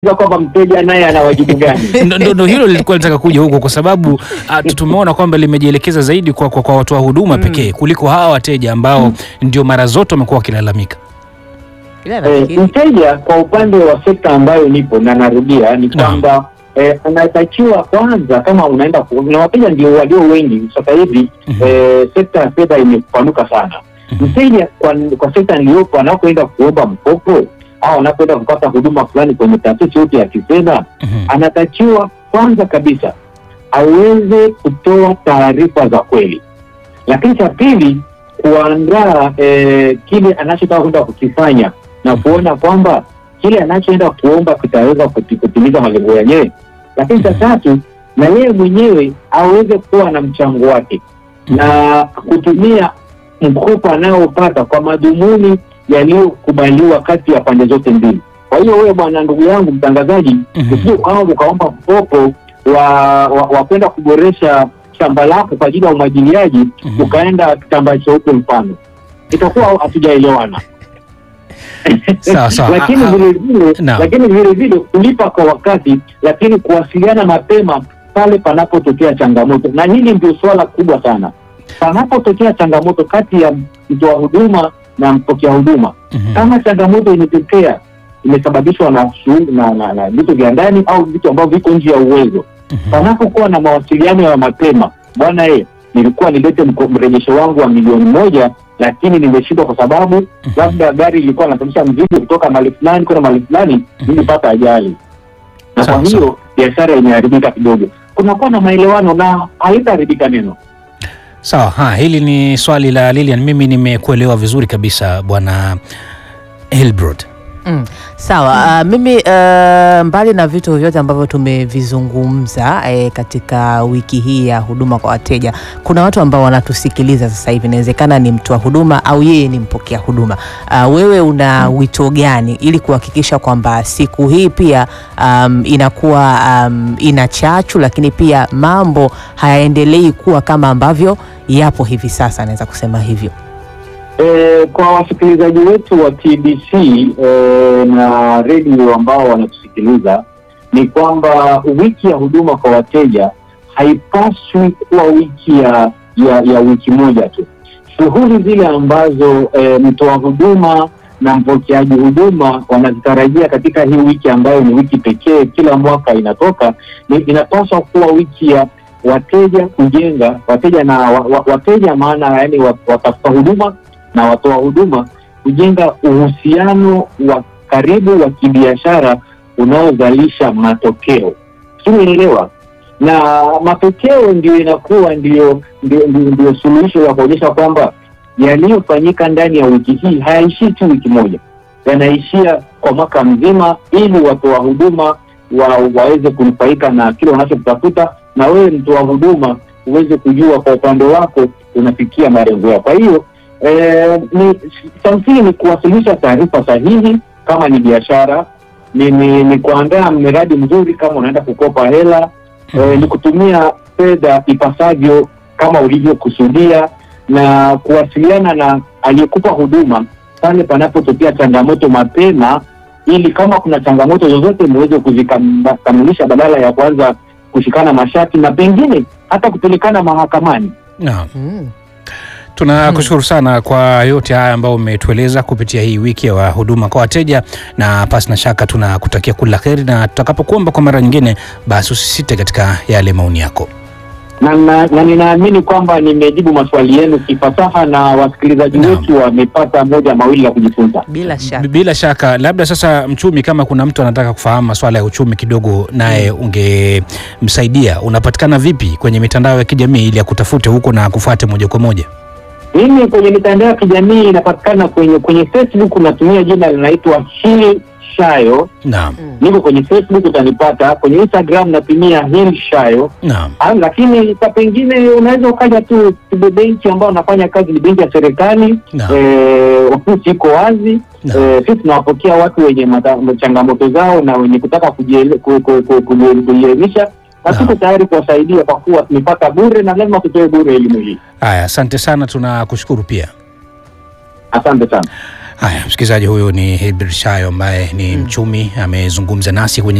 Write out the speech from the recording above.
kwamba mteja naye ana wajibu gani? Ndo- ndo ndo hilo lilikuwa nataka kuja huko kwa sababu ah, tu- tumeona kwamba limejielekeza zaidi kwa, kwa, kwa watoa huduma pekee kuliko hawa wateja ambao ndio mara zote wamekuwa wakilalamika. Ila Eh, nafikiri mteja kwa upande wa sekta ambayo nipo na narudia ni Naam. kwamba eh, anatakiwa kwanza, kama unaenda ku- na wateja ndio walio wengi sasa hivi Mhm. eh, sekta ya fedha imepanuka sana. Mhm. Mteja kwa, kwa sekta niliyopo anapoenda kuomba mkopo au anapoenda kupata huduma fulani kwenye taasisi yote ya kifedha Mhm. anatakiwa kwanza kabisa aweze kutoa taarifa za kweli, lakini cha pili kuandaa eh, kile anachotaka kwenda kukifanya na kuona kwamba kile anachoenda kuomba kitaweza kuti- kutimiza malengo yenyewe, lakini cha tatu na yeye mwenyewe aweze kuwa na mchango wake na kutumia mkopo anayopata kwa madhumuni yaliyokubaliwa kati ya pande zote mbili. Kwa hiyo wewe bwana, ndugu yangu mtangazaji, Mhm. usije ukawa ukaomba mkopo wa, wa, wa kwenda kuboresha shamba lako kwa ajili ya umwagiliaji Mhm. ukaenda kitambaa cheupe mfano, itakuwa hatujaelewana. Sawa, sawa. lakini Ah, ah. vile vile Naam. lakini vile vile kulipa kwa wakati, lakini kuwasiliana mapema pale panapotokea changamoto, na hili ndio suala kubwa sana. Panapotokea changamoto kati ya mtoa huduma na mpokea huduma, Mhm. kama changamoto imetokea imesababishwa na shughuli na na- na vitu vya ndani au vitu ambavyo viko nje ya uwezo, Mhm. panapokuwa na mawasiliano ya mapema, bwana e, nilikuwa nilete mko- mrejesho wangu wa milioni moja lakini nimeshindwa kwa sababu labda gari ilikuwa nasafirisha mzigo kutoka mahali fulani kwenda mahali fulani, nilipata ajali, na Sawa, kwa hiyo biashara imeharibika kidogo. Kunakuwa na maelewano na halitaharibika neno. Sawa, ha, hili ni swali la Lilian. Mimi nimekuelewa vizuri kabisa bwana Hilbrod. Mm, sawa. Uh, mimi uh, mbali na vitu vyote ambavyo tumevizungumza eh, katika wiki hii ya huduma kwa wateja, kuna watu ambao wanatusikiliza sasa hivi, inawezekana ni mtoa huduma au yeye ni mpokea huduma. Uh, wewe una wito gani ili kuhakikisha kwamba siku hii pia um, inakuwa um, ina chachu, lakini pia mambo hayaendelei kuwa kama ambavyo yapo hivi sasa, naweza kusema hivyo. E, kwa wasikilizaji wetu wa TBC e, na redio ambao wanatusikiliza ni kwamba wiki ya huduma kwa wateja haipaswi kuwa wiki ya, ya, ya wiki moja tu. Shughuli zile ambazo e, mtoa huduma na mpokeaji huduma wanazitarajia katika hii wiki ambayo ni wiki pekee kila mwaka inatoka, ni, inapaswa kuwa wiki ya wateja kujenga wateja na wa, wa, wateja maana yani watafuta huduma na watoa huduma kujenga uhusiano wa karibu wa kibiashara unaozalisha matokeo. Siuelewa, na matokeo ndio inakuwa ndio ndio, ndio, ndio suluhisho ya kuonyesha kwamba yaliyofanyika ndani ya wiki hii hayaishii tu wiki moja, yanaishia kwa mwaka mzima, ili watoa huduma wa, waweze kunufaika na kile wanachokitafuta, na wewe mtoa huduma uweze kujua kwa upande wako unafikia malengo yako. Kwa hiyo Eh, ni cha msingi ni kuwasilisha taarifa sahihi kama ni biashara, ni, ni, ni kuandaa mradi mzuri kama unaenda kukopa hela eh, ni kutumia fedha ipasavyo kama ulivyokusudia na kuwasiliana na aliyekupa huduma pale panapotokea changamoto mapema, ili kama kuna changamoto zozote muweze kuzikamilisha badala ya kuanza kushikana mashati na pengine hata kupelekana mahakamani. Naam. Mm. Tunakushukuru sana kwa yote haya ambayo umetueleza kupitia hii wiki ya huduma kwa wateja, na pasi na shaka tunakutakia kila heri, na tutakapokuomba kwa mara nyingine, basi usisite katika yale maoni yako. na, na, na ninaamini kwamba nimejibu maswali yenu kifasaha na wasikilizaji Naam. wetu wamepata moja mawili ya kujifunza. Bila shaka. Bila shaka, labda sasa, mchumi, kama kuna mtu anataka kufahamu masuala ya uchumi kidogo, naye ungemsaidia, unapatikana vipi kwenye mitandao ya kijamii ili akutafute huko na akufuate moja kwa moja? Mimi kwenye mitandao ya kijamii inapatikana kwenye kwenye Facebook natumia jina linaitwa Hil Shayo, Naam, Mm. niko kwenye Facebook utanipata. Kwenye Instagram natumia Hil Shayo. naam, Ah, lakini kwa pengine unaweza ukaja tu Tibe benki ambao wanafanya kazi ni benki ya serikali naam, eh, ofisi iko wazi naam. Eh, sisi tunawapokea watu wenye mata- changamoto zao na wenye kutaka kujiele- ku- ku- ku- kuji- kujielimisha na Naam. tuko tayari kuwasaidia kwa kuwa tumepata bure na lazima tutoe bure elimu hii. Haya, asante sana, tunakushukuru pia. Asante sana. Haya, msikilizaji, huyu ni Hilbert Shayo ambaye ni mchumi, amezungumza nasi kwenye